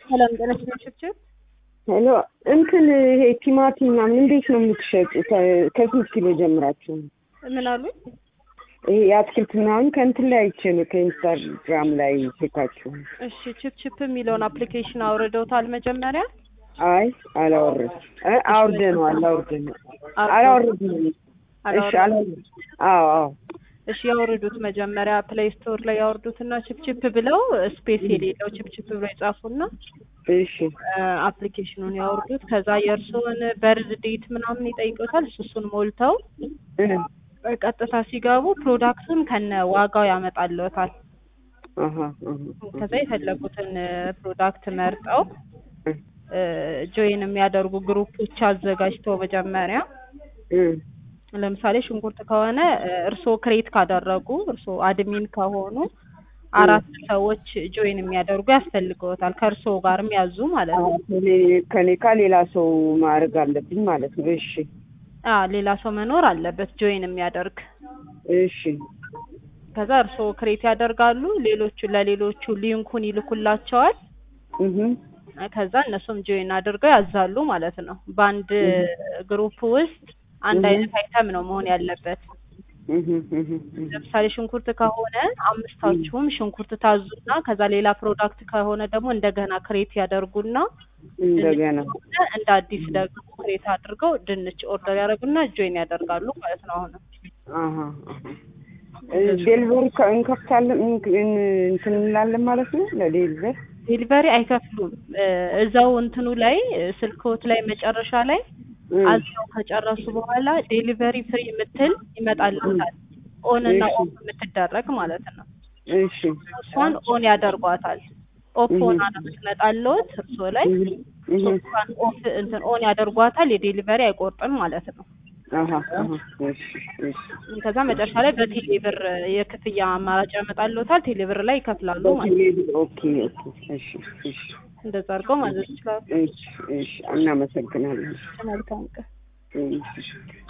ሰላም ጤና ችብችብ ሄሎ እንትን ይሄ ቲማቲም ምናምን እንዴት ነው የምትሸጡት? ከስንት ኪሎ ጀምራችሁ? ምን አሉኝ? ይሄ የአትክልት ምናምን ከእንትን ላይ አይቼ ነው ከኢንስታግራም ላይ ሴታችሁ። እሺ ችፕችፕ የሚለውን አፕሊኬሽን አውርደውታል መጀመሪያ? አይ አላወረድ አውርደነዋል አውርደነዋል አላወረድንም። እሺ አላወረድ አዎ አዎ እሺ ያወርዱት መጀመሪያ ፕሌይ ስቶር ላይ ያወርዱትና ችፕችፕ ብለው ስፔስ የሌለው ችፕችፕ ብለው ይጻፉና እሺ አፕሊኬሽኑን ያወርዱት። ከዛ የእርስዎን በርዝ ዴት ምናምን ይጠይቁታል። እሱ እሱን ሞልተው ቀጥታ ሲገቡ ፕሮዳክቱን ከነ ዋጋው ያመጣልዎታል። አሃ አሃ ከዛ የፈለጉትን ፕሮዳክት መርጠው ጆይን የሚያደርጉ ግሩፖች አዘጋጅተው መጀመሪያ ለምሳሌ ሽንኩርት ከሆነ እርስዎ ክሬት ካደረጉ እርስዎ አድሚን ከሆኑ አራት ሰዎች ጆይን የሚያደርጉ ያስፈልገዎታል። ከእርስዎ ጋር የሚያዙ ማለት ነው። ከኔ ከሌላ ሰው ማድረግ አለብኝ ማለት ነው። እሺ አ ሌላ ሰው መኖር አለበት ጆይን የሚያደርግ። እሺ ከዛ እርስዎ ክሬት ያደርጋሉ። ሌሎቹ ለሌሎቹ ሊንኩን ይልኩላቸዋል። እህ ከዛ እነሱም ጆይን አድርገው ያዛሉ ማለት ነው። በአንድ ግሩፕ ውስጥ አንድ አይነት አይተም ነው መሆን ያለበት። ለምሳሌ ሽንኩርት ከሆነ አምስታችሁም ሽንኩርት ታዙና ከዛ ሌላ ፕሮዳክት ከሆነ ደግሞ እንደገና ክሬት ያደርጉና እንደገና እንደ አዲስ ደግሞ ክሬት አድርገው ድንች ኦርደር ያደርጉና ጆይን ያደርጋሉ ማለት ነው። አሁንም አሃ ዴሊቨሪ እንከፍታለን እንትን እንላለን ማለት ነው። ለዴሊቨሪ ዴሊቨሪ አይከፍሉም። እዛው እንትኑ ላይ ስልክዎት ላይ መጨረሻ ላይ አዝነው ከጨረሱ በኋላ ዴሊቨሪ ፍሪ የምትል ይመጣልታል። ኦን እና ኦፍ የምትደረግ ማለት ነው። እሺ እሷን ኦን ያደርጓታል። ኦፍ ሆና ነው የምትመጣልዎት እርስዎ ላይ እሷን ኦፍ እንትን ኦን ያደርጓታል። የዴሊቨሪ አይቆርጥም ማለት ነው። አሃ አሃ እሺ እሺ ከዛ መጨረሻ ላይ በቴሌ ብር የክፍያ አማራጭ ያመጣልዎታል። ቴሌ ብር ላይ ይከፍላሉ ማለት ነው። ኦኬ ኦኬ እሺ እሺ እንደዛ አድርገው ማዘዝ ይችላሉ። እሺ እሺ እናመሰግናለን። መልካም ቀን። እሺ